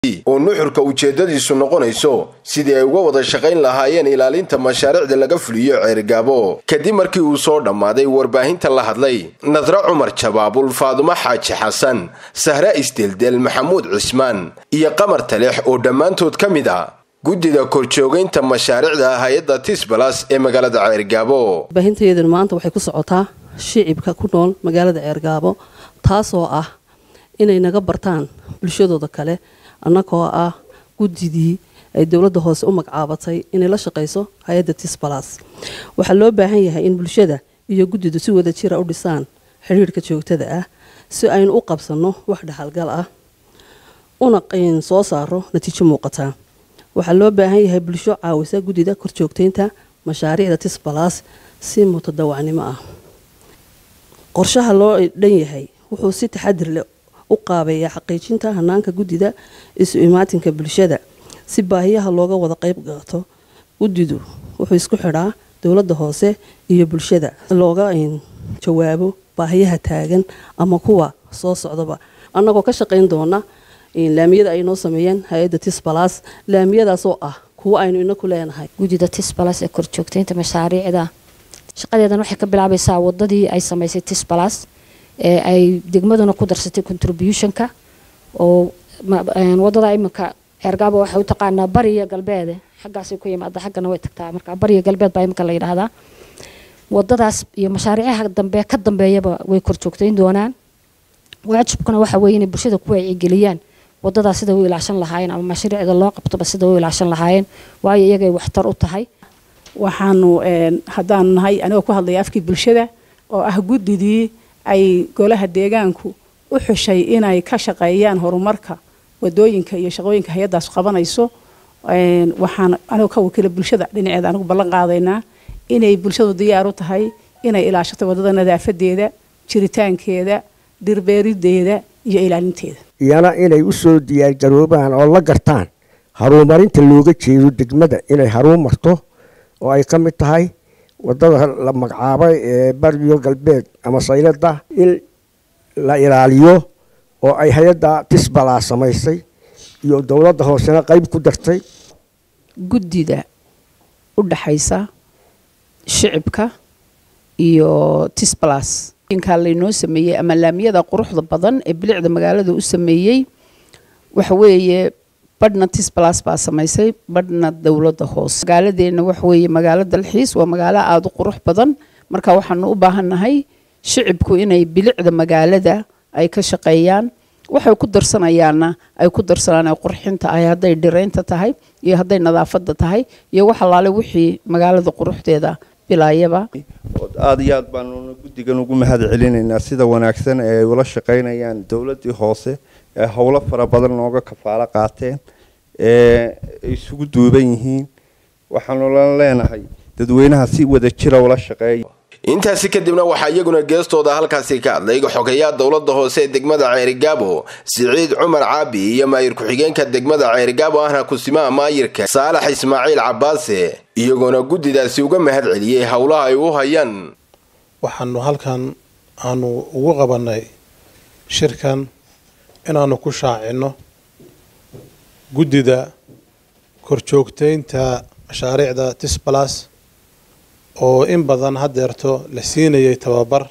oo nuxurka ujeedadiisu noqonayso sidii ay uga wada shaqayn lahaayeen ilaalinta mashaariicda laga fuliyo ceerigaabo kadib markii uu soo dhammaaday warbaahinta la hadlay nadre cumar jabaabul faadumo xaaji xasan sahre isdeldel maxamuud cismaan iyo qamar taleex oo dhammaantood ka mid ah guddida korjoogaynta mashaariicda hay-adda tisbalas ee magaalada ceergaabo warbaahintayduna maanta waxay ku socotaa shicibka ku nool magaalada ceergaabo taasoo ah inay naga bartaan bulshadooda kale annagoo ah guddidii ay dowladda hoose u magacaabatay inay la shaqayso hay-adda tisbalas waxaa loo baahan yahay in bulshada iyo guddidu si wada jira u dhisaan xidhiirhka joogtada ah si aynu u qabsanno wax dhaxalgal ah una soo saaro natiijo muuqataa waxaa loo baahan yahay bulsho caawisa guddida korjoogtaynta mashaariicda tisbalas si mutadawacnimo ah qorshaha loo dhan yahay wuxuu si taxadir leh u qaabeeyaa xaqiijinta hanaanka guddida isu imaatinka bulshada si baahiyaha looga wada qayb qaato guddidu wuxuu isku xidhaa dowladda hoose iyo bulshada looga jawaabo baahiyaha taagan ama kuwa soo socdaba annagoo ka shaqayn doona laamiyada ay noo sameeyeen hay-adda tisbalas laamiyadaasoo ah kuwo aynu inaku leenahay guddida tisbalas ee korjoogtaynta mashaariicda shaqadeedan waxay ka bilaabaysaa wadadii ay samaysay tisbalas ee ay degmaduna ku darsatay contributionka oo wadada iminka ceergaabo waxay u taqaanaa bariya galbeede xaggaasay ku yimaada xaggana way tagtaa marka bariya galbeed baa iminka la yidhaahdaa wadadaas iyo mashaariicaha dambe ka dambeeyaba way korjoogtayn doonaan waajibkuna waxa weeye inay bulshada ku wacyigeliyaan wadadaas sida u ilaashan lahaayeen ama mashruucda loo qabtoba sida u ilaashan lahaayeen waayo iyagay waxtar u tahay waxaanu haddaanu nahay anigoo ku hadlaya afkii bulshada oo ah guddidii ay golaha deegaanku u xushay inay ka shaqeeyaan horumarka wadooyinka iyo shaqooyinka hay-addaas qabanayso waxaan anigoo ka wakiila bulshada dhinaceeda anigu ballan qaadaynaa inay bulshadu diyaar u tahay inay ilaashato wadada nadaafadeeda jiritaankeeda dirbeerideeda iyo ilaalinteeda iyana inay u soo diyaargaroobaan oo la gartaan haruumarinta looga jeedo degmada inay haruun marto oo ay ka mid tahay wadada la magacaabay ee bariyo galbeed ama saylada in la ilaaliyo oo ay hay-adda tisbalaa samaysay iyo dowladda hoosena qayb ku dartay guddida u dhaxaysa shicibka iyo tisbalas inkaa laynoo sameeyey ama laamiyada quruxda badan ee bilicda magaalada u sameeyey waxa weeye badhna tisbalas baa samaysay badhna dowladda hoose magaaladeena waxaweeye magaalo dalxiis waa magaalo aada u qurux badan marka waxaanu u baahannahay shicibku inay bilicda magaalada ay ka shaqeeyaan waxay ku darsanayaanna ay ku darsanaan ay qurxinta ahay hadday dhiraynta tahay iyo hadday nadaafadda tahay iyo wax allaale wixii magaalada quruxdeeda bilaayaba aada iyo aad baanu guddigan ugu mahad celinaynaa sida wanaagsan ee ay ula shaqaynayaan dowladdii hoose ee howlo fara badan nooga kafaalo qaateen ee isugu duuban yihiin waxaanu la leenahay dadweynaha si wada jira ula shaqeeya intaasi kadibna waxaa iyaguna geestooda halkaasi ka hadlay xogayaa dowladda hoose ee degmada ceerigaabo siciid cumar caabi iyo maayir ku-xigeenka degmada ceerigaabo ahna kusimaha maayirka saalax ismaaciil cabaase iyagoona guddidaasi uga mahad celiyey howlaha ay u hayaan waxaanu halkan aanu ugu qabanay shirkan inaanu ku shaacinno guddida korjoogtaynta mashaariicda tisbalas oo in badan haddeerto la siinayay tababar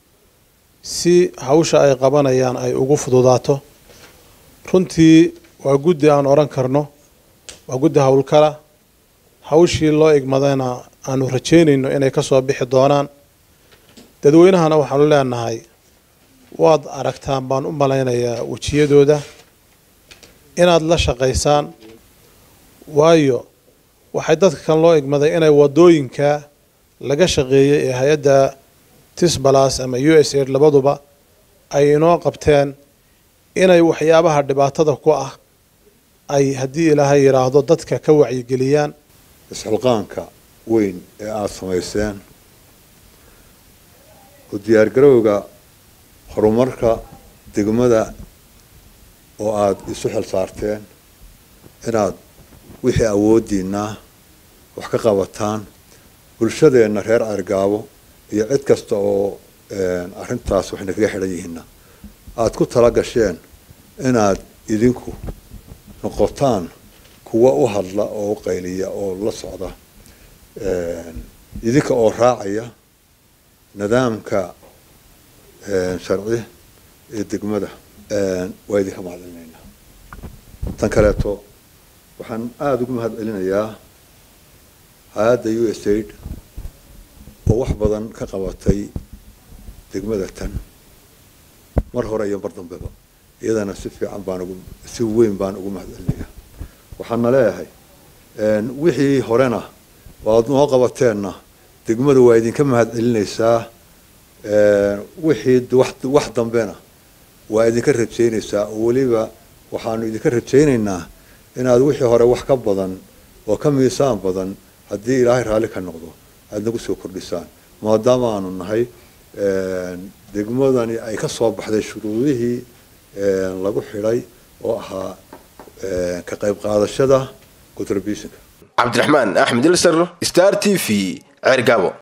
si hawsha ay qabanayaan ay ugu fududaato runtii waa guddi aan odhan karno waa guddi howlkala hawshii loo igmadayna aanu rajeynayno inay ka soo bixi doonaan dadweynahana waxaanu leenahay waad aragtaan baan u malaynayaa wejiyadooda inaad la shaqaysaan waayo waxay dadka kan loo igmaday inay wadooyinka laga shaqeeyay ee hay-adda tisbalas ama u s aid labaduba ay inoo qabteen inay waxyaabaha dhibaatada ku ah ay haddii ilaahay yidhaahdo dadka ka wacyigeliyaan isxilqaanka weyn ee aada samayseen oo diyaargarowga horumarka degmada oo aada isu xil saarteen inaad wixii awoodiinaa wax ka qabataan bulshadeenna reer argaabo iyo cid kasta oo arrintaas waxayna kaga xidhan yihiinna aada ku tala gasheen inaad idinku noqotaan kuwa u hadla oo u qayliya oo la socda idinka oo raacaya nidaamka sharci ee degmada waa idinka mahadcelinaynaa tan kaleeto waxaan aada ugu mahad celinayaa hay-adda u s aid oo wax badan ka qabatay degmada tan mar hore iyo mar dambeba iyadana si fiican baan ugu si weyn baan ugu mahad celinayaa waxaana leeyahay wixii horena waad noo qabateenna degmadu waa idinka mahad celinaysaa wixii wax dambena waa idinka rajaynaysaa oo weliba waxaanu idinka rajaynaynaa inaad wixii hore wax ka badan oo ka miisaan badan haddii ilaahay raalli ka noqdo aada nagu soo kordhisaan maadaama aanu nahay degmadani ay ka soo baxday shuruudihii lagu xidhay oo ahaa ka qayb qaadashada contributionka cabdiraxmaan axmed ilsar star t v ceergaabo